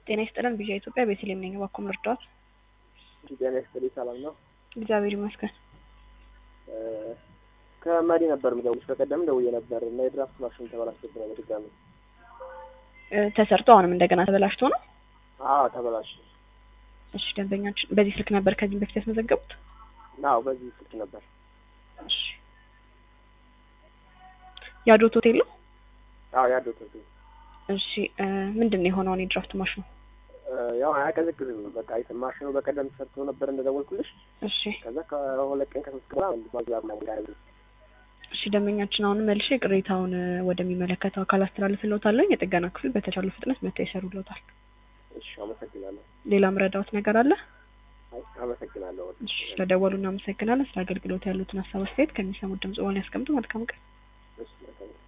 ጤና ይስጥልን ቢዣ ኢትዮጵያ ቤተልሔም ነኝ። እባክዎ ልርዳዎት? ጤና ይስጥልኝ ሰላም ነው? እግዚአብሔር ይመስገን። ከመሪ ነበር የምደውልሽ። በቀደም ደውዬ ነበር እና የድራፍት ማሽን ተበላሽቶብኝ ነው በድጋሚ። እ ተሰርቶ አሁንም እንደገና ተበላሽቶ ነው? አዎ ተበላሽ። እሺ ደንበኛችን በዚህ ስልክ ነበር ከዚህም በፊት ያስመዘገቡት? አዎ በዚህ ስልክ ነበር። እሺ ያዶት ሆቴል ነው? አዎ ያዶት ሆቴል። እሺ እ ምንድን ነው የሆነውን የድራፍት ማሽኑ? ያው አያቀዘቅዝም። በቃ አይተ- ማሽኑ በቀደም ተሰርቶ ነበር እንደደወልኩልሽ። እሺ ከዛ ከሁለት ቀን ከሶስት ቀን በኋላ ባዛብ ነው ጋር እሺ ደንበኛችን አሁንም መልሼ ቅሬታውን እ ወደሚመለከተው አካል አስተላልፍልዎታለሁ። የጥገና ክፍል በተቻለው ፍጥነት መጥተው ይሰሩልዎታል። እሺ አመሰግናለሁ። ሌላ ምረዳዎት ነገር አለ? አይ አመሰግናለሁ። እሺ ስለደወሉ እናመሰግናለን። ስለ አገልግሎት ያሉትን ሀሳብ አስተያየት ከሚሰሙት ድምጽ በኋላ ያስቀምጡ። መልካም ቀን። እሺ መልካም